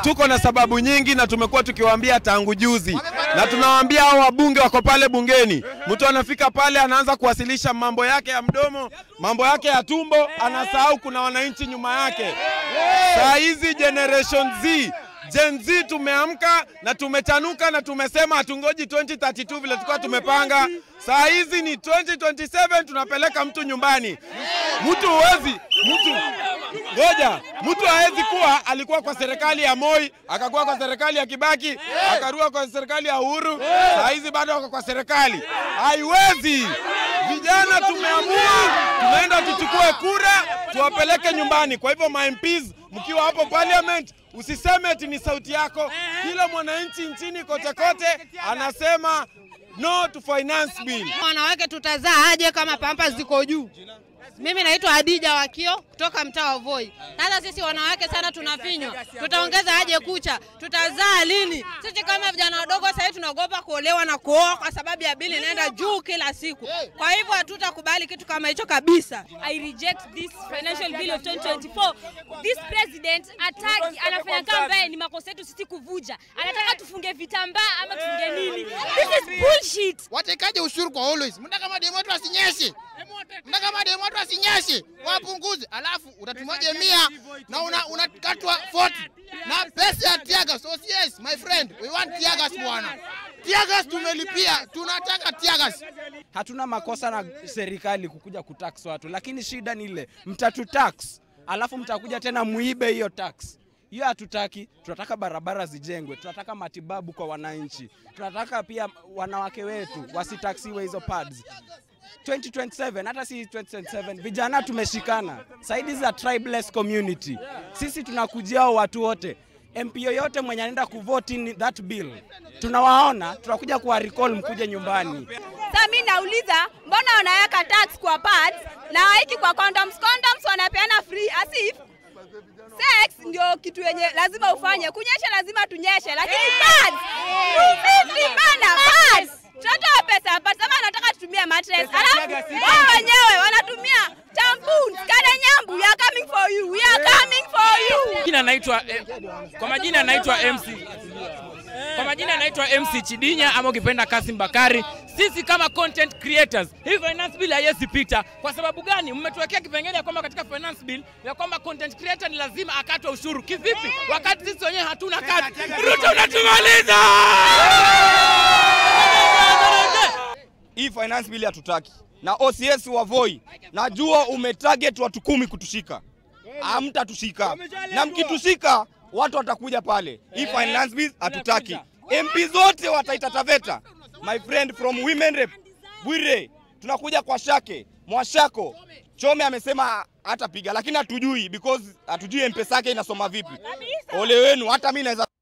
tuko na sababu nyingi na tumekuwa tukiwaambia tangu juzi, na tunawaambia hao wabunge wako pale bungeni, mtu anafika pale anaanza kuwasilisha mambo yake ya mdomo, mambo yake ya tumbo, anasahau kuna wananchi nyuma yake. Saa hizi generation Z Gen Z tumeamka na tumechanuka na tumesema hatungoji 2032 vile tulikuwa tumepanga. Saa hizi ni 2027 tunapeleka mtu nyumbani. Mtu huwezi mtu ngoja, mtu hawezi kuwa alikuwa kwa serikali ya Moi, akakuwa kwa serikali ya Kibaki, akarua kwa serikali ya Uhuru, saa hizi bado wako kwa serikali. Haiwezi. Vijana tumeamua, tunaenda tuchukue kura, tuwapeleke nyumbani. Kwa hivyo ma MPs mkiwa hapo parliament, usiseme eti ni sauti yako. Kila mwananchi nchini kote kote anasema no to finance bill. Wanawake tutazaa aje kama pampa ziko juu? Mimi naitwa Hadija Wakio kutoka mtaa wa Voi. Sasa sisi wanawake sana tunafinywa, tutaongeza aje kucha? Tutazaa lini? Sisi kama vijana wadogo sasa hivi tunaogopa kuolewa na kuoa kwa sababu ya bili inaenda juu kila siku. Kwa hivyo hatutakubali kitu kama hicho kabisa. I reject this financial bill of 2024. This president ataki anafanya kama ambaye ni makosa yetu sisi kuvuja. Anataka tufunge vitambaa ama tufunge nini? This is bullshit. Watekaje ushuru kwa always? Mnataka mademu watu wasinyeshe. Mnataka mademu watu wasinyeshe. Wapunguze. Alafu utatumaje mia na una unakatwa 40 na pesa ya tiagas. So yes, my friend, we want tiagas bwana. Tiagas tumelipia, tunataka tiagas. hatuna makosa na serikali kukuja kutax watu, lakini shida ni ile mtatutax, alafu mtakuja tena muibe hiyo tax. Hiyo hatutaki. Tunataka barabara zijengwe, tunataka matibabu kwa wananchi, tunataka pia wanawake wetu wasitaksiwe hizo pads. 2027 hata si 2027 vijana tumeshikana saidi za tribeless community sisi tunakujia hao watu wote mp yoyote mwenye anaenda kuvote in that bill tunawaona tunakuja kuwa recall mkuje nyumbani Sasa mimi nauliza mbona wanaweka tax kwa pads na waiki kwa condoms? Condoms wanapeana free as if sex ndio kitu yenye lazima ufanye. Kunyesha lazima tunyeshe, lakini pads free bana pads. Tunatoa pesa pads, ama anataka tutumie mattress, alafu wao wenyewe wanatumia tampons. Kada nyambu, we are coming for you, we are coming for you. Jina naitwa eh, kwa majina naitwa MC kwa majina naitwa MC Chidinya ama ukipenda Kasim Bakari. Sisi kama content creators, hii finance bill haiwezi pita. Kwa sababu gani? Mmetuwekea kipengele ya kwamba katika finance bill ya kwamba content creator ni lazima akatwe ushuru. Kivipi? Wakati sisi wenyewe hatuna kazi. Ruto unatumaliza! hii finance bill hatutaki na OCS wa Voi, najua umetarget watu kumi kutushika, hamtatushika na mkitushika watu watakuja pale. Hii finance bill hatutaki. MP zote wataita Taveta, my friend from women rep Bwire, tunakuja kwa Shake Mwashako Chome amesema hatapiga, lakini hatujui because hatujui mpesa yake inasoma vipi. Ole wenu, hata mimi naweza